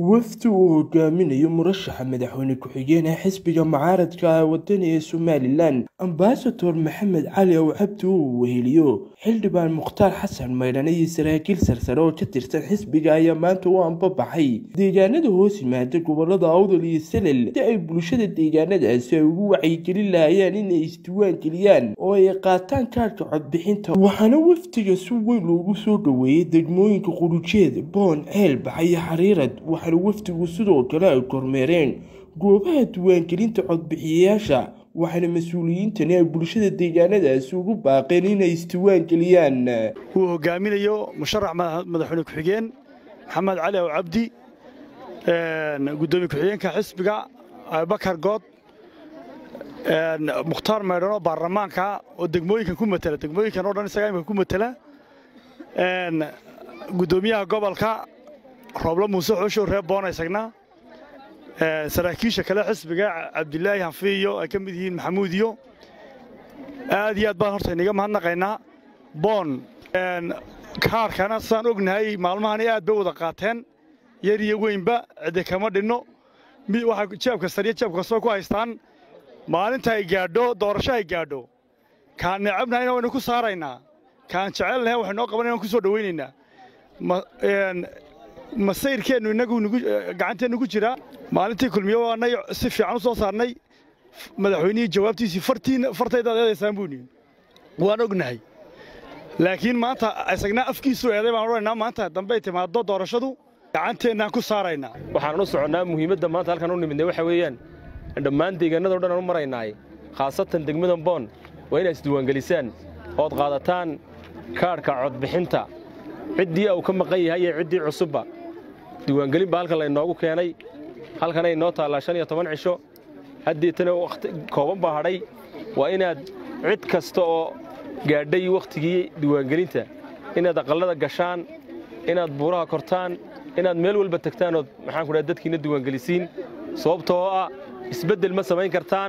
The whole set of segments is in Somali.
wafdi uu hogaaminayo murashaxa madaxweyne ku-xigeenka xisbiga mucaaradka ah wadani ee somalilan ambasador maxamed cali ow cabdi uu weheliyo xildhibaan mukhtaar xasan maydhane iyo saraakiil sarsare oo ka tirsan xisbiga ayaa maanta u anbabaxay deegaanada hoos yimaada gobolada awdal iyo salel si ay bulshada deegaanadaasi ay ugu wacyigelin lahayaan inay isdiiwaan geliyaan oo ay qaataan kaarhka codbixinta waxaana wafdiga si weyn loogu soo dhoweeyey degmooyinka qurujeed boon ceelbax iyo xariirad waxaana wafdigu sidoo kale ay kormeereen goobaha diiwaangelinta codbixiyayaasha waxaana mas-uuliyiintani ay bulshada deegaanadaasi ugu baaqeen inay isdiiwaan geliyaan uu hogaaminayo musharax madaxweyne ku-xigeen maxamed cali ow cabdi gudoomiye ku-xigeenka xisbiga abubakar good mukhtaar maydhano baarlamaanka oo degmooyinkan ku matela degmooyinkan o dhan isagaa imika ku matela gudoomiyaha gobolka rooble muuse xooshow reer boona isagna saraakiisha kale xisbiga cabdilaahi hanfiiyo ay ka mid yihiin maxamuud iyo aad iyo aad baan horta inaga mahadnaqaynaa boon kaarkana sidaan ognahay maalmahani aad bay wada qaateen yar iyo weynba ciddi kama dhinno waxay jeeb kastaniyo jeeb kastoo ku haystaan maalinta ay gaadho doorasho ay gaadho kaan necabnahayna waynu ku saaraynaa kaan jecelnahay waxay noo qabanayna waan ku soo dhowaynaynaa masayrkeennu innagu gacanteennu ku jiraa maalintii kulmiyo waanay si fiican u soo saarnay madaxweynihii jawaabtiisii fartaydaad eedaysaan buu nihi waan ognahay laakiin maanta isagna afkiisu eeday baan odhanaynaa maanta dambey timaaddo doorashadu gacanteennaan ku saaraynaa waxaan u soconnaa muhiimadda maanta halkan u nimidnay waxa weeyaan dhammaan deegaannado dhan aan u maraynaay khaasatan degmadan boon waa inaad isdiiwaangelisaan ood qaadataan kaadhka codbixinta ciddii uu ka maqan yahay iyo ciddii cusubba diiwaangelin baa halkan laynoogu keenay halkanay noo taallaa shan iyo toban cisho haddeetana wakhti kooban baa hadhay waa inaad cid kasta oo gaadhay wakhtigii diiwaangelinta inaad aqallada gashaan inaad buuraha kortaan inaad meel walba tagtaan ood maxaan ku dhaha dadkiina diiwaangelisiin sababtoo ah isbeddel ma samayn kartaan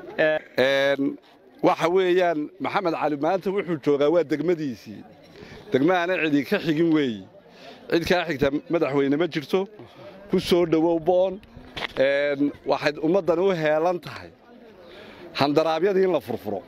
waxa weeyaan maxamed cali maanta wuxuu joogaa waa degmadiisii degmahana cidi ka xigin weeyi cid kaa xigta madaxweyne ma jirto ku soo dhowow boon waxayd ummaddan u heelan tahay handaraabyadii in la furfuro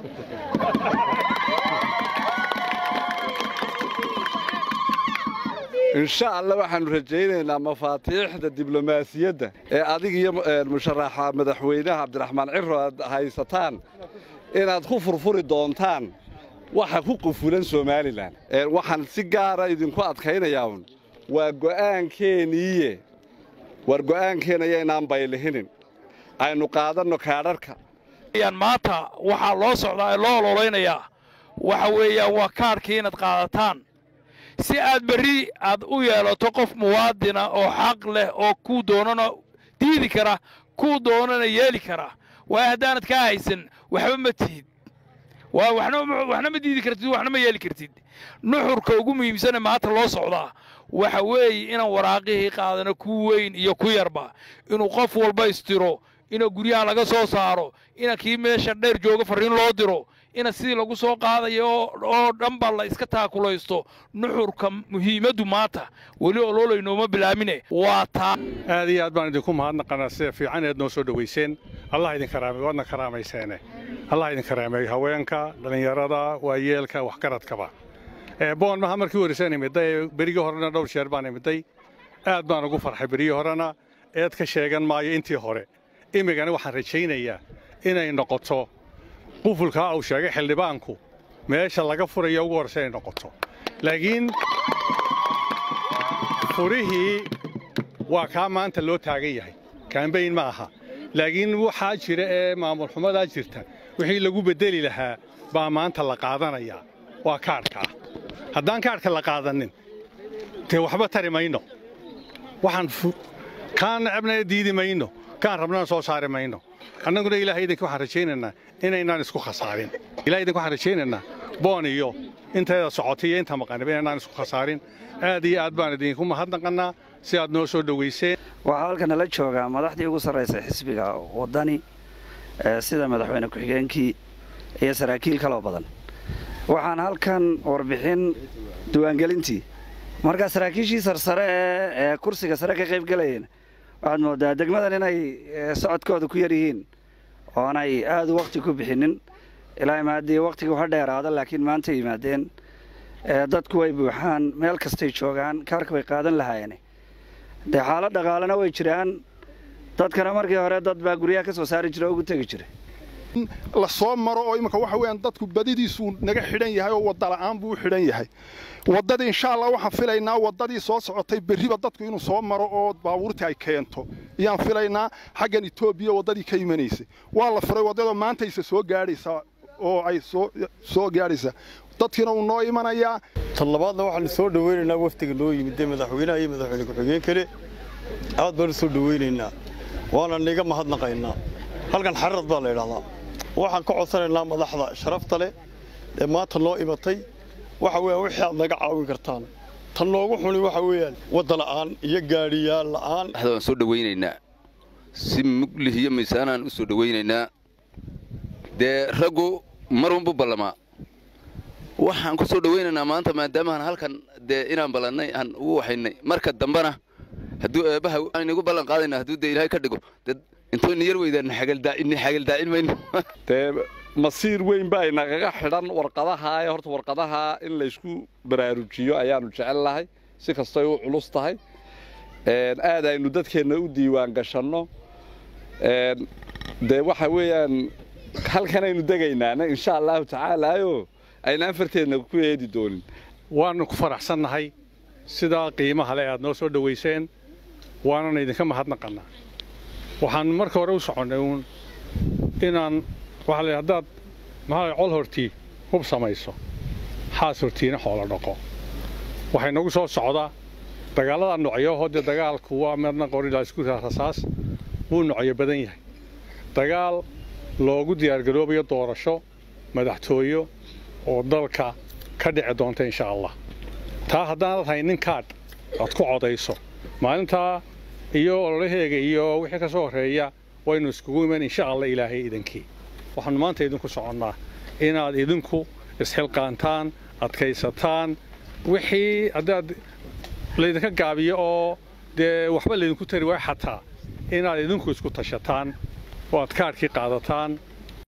insha allah waxaannu rajaynaynaa mafaatiixda diblomaasiyadda ee adig iyo musharaxa madaxweynaha cabdiraxmaan ciro aad haysataan inaad ku furfuri doontaan waxa ku qufulan somalilan waxaan si gaara idinku adkaynayaa un waa go'aankeeniiye war go'aankeenaya inaan baylihinin aynu qaadanno kaadharka maanta waxaa loo socdaa ee loo ololaynayaa waxa weeyaan waa kaadhkii inaad qaadataan si aad berri aad u yeelato qof muwaadina oo xaq leh oo kuu doonana diidi kara kuu doonana yeeli kara waayo haddaanad kaa haysan waxba ma tihid waxna ma diidi kartid waxna ma yeeli kartid nuxurka ugu muhiimsane maanta loo socdaa waxa weeye inaan waraaqihii qaadano ku weyn iyo ku yarba inuu qof walba istiro ina guryaha laga soo saaro ina kii meesha dheer jooga farriin loo diro ina sidii lagu soo qaadayo oo dhanba la iska taakulaysto nuxurka muhiimaddu maanta weli oloolaynooma bilaamine waa taa aad iyo aad baan idinku mahadnaqanaa sida fiican eed noo soo dhowayseen allah idin karaamay waadna karaamayseene allah idin karaameeyo haweenka dhallinyarada waayeelka waxgaradkaba boon maha markii horreysaan imiday berigii horena dhowr jeer baan imiday aad baan ugu farxay berigii horena eed ka sheegan maayo intii hore imigana waxaan rajaynayaa inay noqoto qufulkaa uu sheegay xildhibaanku meesha laga furayo ugu horraysa inay noqoto laakiin furihii waa kaa maanta loo taagan yahay kaambayn ma aha laakiin waxaa jira ee maamul xumadaa jirta wixii lagu beddeli lahaa baa maanta la qaadanayaa waa kaadhka ah haddaan kaadhka la qaadanin dee waxba tari mayno waxaan kaan necabnana diidi mayno kaan rabnana soo saari mayno annaguna ilahay idinka waxaan rajaynaynaa inaynaan isku khasaarin ilahay idinka waxaan rajaynaynaa boon iyo intayda socotay iyo inta maqaniba inaynaan isku khasaarin aad iyo aad baan idinku mahadnaqannaa si aad noo soo dhowayseen waxaa halkan nala joogaa madaxdii ugu sarraysay xisbiga waddani sida madaxweyne ku-xigeenkii iyo saraakiil kaloo badan waxaan halkan warbixin diiwaangelintii marka saraakiishii sarsare ee ee kursiga sare ka qayb galayeen waxaad moodaa degmadan inay ee, socodkooda ku yar yihiin oonay aada u waqti ku bixinin ilaa imaadii waqtiga ha dheeraado laakiin maanta yimaadeen ee, dadku way buuxaan meel kastay joogaan kaarka way qaadan lahaayeen dee xaalad dhaqaalena way jiraan dadkana markii hore dad baa guryaha ka soo saari jira oo ugu tegi jiray la soo maro oo iminka waxa weeyaan dadku badidiisuu naga xidhan yahay oo wadda la'aan buu u xidhan yahay waddadii insha allah waxaan filaynaa waddadii soo socotay berriba dadku inuu soo maro oo baabuurtii ay keento ayaan filaynaa xaggan etoobiya waddadii ka imanaysay waa la furay waddadoo maantaysa soo gaadhaysaa oo ay soo soo gaadhaysaa dadkiina uu noo imanayaa tan labaadna waxaanu soo dhowaynaynaa wafdiga noo yimid ee madaxweynaha iyo madaxweyne ku-xigeen kale aad baanu soo dhowaynaynaa waana niga mahadnaqaynaa halkan xarad baa la idhahdaa waxaan ka codsanaynaa madaxda sharafta leh ee maanta noo imatay waxa weeyaan wixii aad naga caawin kartaan tan noogu xuni waxa weeyaan wadda la'aan iyo gaadhiyaal la'aan madaxda waan soo dhowaynaynaa si muglih iyo miisaanaan u soo dhowaynaynaa dee raggu mar unbu ballamaa waxaan ku soo dhowaynaynaa maanta maadaamaan halkan dee inaan ballannay aan ugu waxaynay marka dambena hadduu eebbaha aan inagu ballan qaadayna hadduu dee ilaahay ka dhigo dee intuu ina yar weydaan ini xagaldaacin mayno dee masiir weyn baa inagaga xidhan warqadaha ee horta warqadaha in laysku baraarujiyo ayaanu jecel lahay si kastay u culus tahay Een, aad aynu dadkeenna u diiwaan gashanno Een, dee waxa weeyaan halkanaynu degaynaana insha allahu tacaalaayo aynaan farteedna ku eedi doonin waannu ku faraxsannahay sidaa qiimaha le aad noo soo dhowayseen waanana idinka mahadnaqannaa waxaan marka hore u soconnay uun inaan waxaa la yidhi haddaad maxaa la col hortii hub samayso xaas hortiina xoolo dhaqo waxay nagu soo socdaa dagaallada noocyaho dee dagaalku waa midna qorilaa isku rasaas wuu noocyo badan yahay dagaal loogu diyaargaroobayo doorasho madaxtooyo oo dalka ka dhici doonta insha allah taa haddaanad haynin kaadh aad ku codayso maalintaa iyo ololaheega iyo wixii ka soo horreeya waynu iskugu iman insha allah ilaahay idinkii waxaannu maanta idinku soconnaa inaad idinku isxilqaantaan adkaysataan wixii haddaad laydinka gaabiyo oo dee waxba laydinku tari waay xataa inaad idinku isku tashataan oo aad kaadhkii qaadataan